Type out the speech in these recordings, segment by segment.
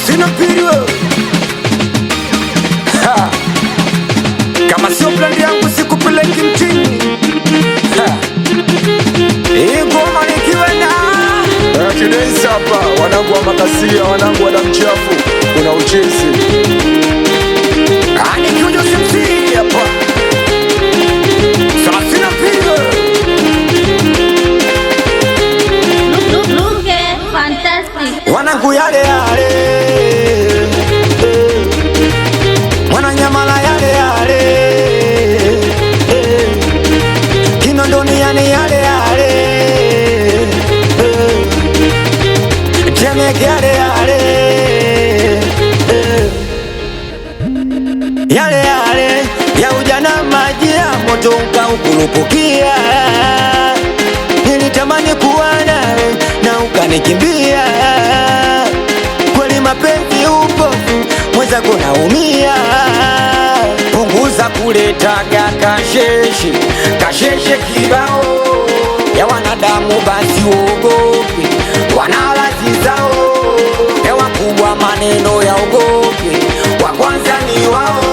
sina pili wewe. Ha. Kama sio plani yangu sikupeleki mtini. Ha. Hii ngoma nikiwa na Kidensi hapa, wanangu wa makasia, wanangu wa damu chafu, kuna uchezi Ah, nikiwa Jose MC hapa. Sasa sina pili wewe. Look, look, look, eh, fantastic. wanangu yale yale eh. mwananyamala yale yale eh. kinondoni yani yale yale eh. temeke yale yale eh. yale yale ya ujana maji ya moto ukaukurupukia nilitamani kuwa nawe na ukanikimbia kweli mapenzi upofu mwenzako naumia punguza kuletaga kasheshe kasheshe kibao ya wanadamu basi uogope wanalazi zao ya wakubwa maneno ya ogope wa kwanza ni wao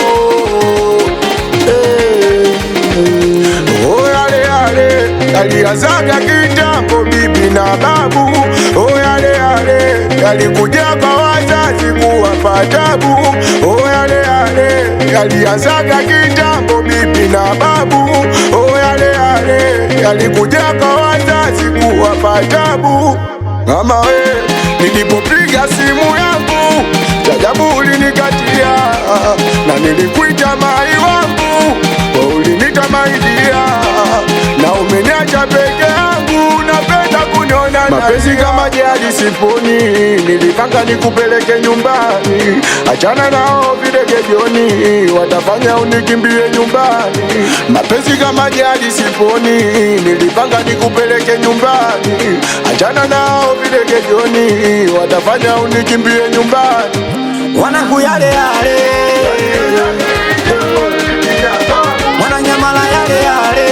eh. Oh, yale yale yalianzaga kitambo, bibi na babu. Oh, yale yale yalikuja kwa wazazi kuwapa tabu. Oh, yale yale yalianzaga kitambo, bibi na babu. Oh, yale yale yalikuja kwa wazazi kuwapa tabu. Mama we, nilipopiga simu yangu jajabu ulinikatia, na nilikuita mai wangu wewe ulinita maidia, na umeniacha peke yangu, napenda kuniona mapenzi kama jadi siponi, nilipanga nikupeleke nyumbani, achana nao videge jioni, watafanya unikimbie nyumbani. Mapenzi kama jadi siponi, nilipanga nikupeleke nyumbani, achana nao videge jioni, watafanya unikimbie nyumbani. wanangu yale yale mwananyamala yale yale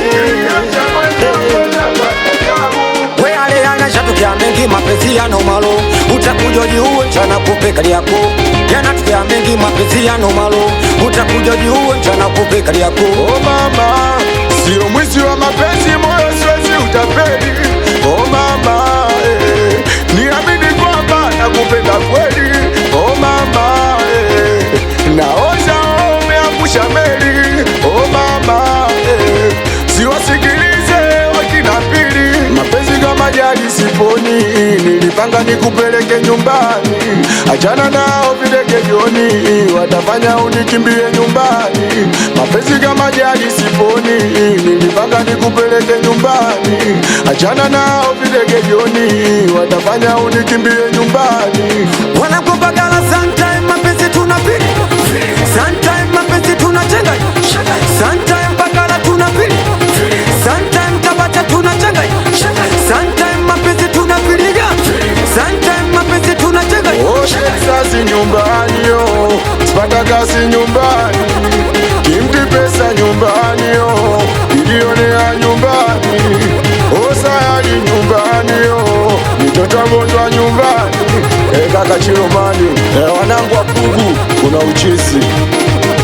we yale yanashatukia mengi mapenzi yana malo utakuja jiuwe mchana kupe kali yako yanatukia mengi mapenzi yana malo utakuja jiuwe mchana kupe kali yako Oh mama, sio mwizi wa mapenzi, moyo siwezi utapeli. Oh mama, eh, niamini kwamba nakupenda kweli. Oh mama, eh, naoza umeangusha meli. Oh mama, eh, siwasikilize wakina pili, mapenzi kama jadi siponi, nilipanga nikupeleke nyumbani, achana nao videge jioni, watafanya unikimbie nyumbani. Mapenzi kama jadi siponi, nilipanga nikupeleke nyumbani, achana nao videge jioni, watafanya unikimbie nyumbani. wanakupagala sometime mapenzi tunapili sometime mapenzi tunachenga sometime pagala tunapili sometime tabata tunachenga sometime mapenzi tunapiliga sometime mapenzi tunachenga Oshe sasi nyumbani yo, sipata kazi nyumbani, kimti pesa nyumbani yo, ilionea nyumbani, osayali nyumbani yo, mitoto agonjwa nyumbani, e kaka Chiromani, e wanangu wa Pugu, kuna uchizi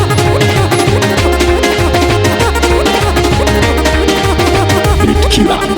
Killer.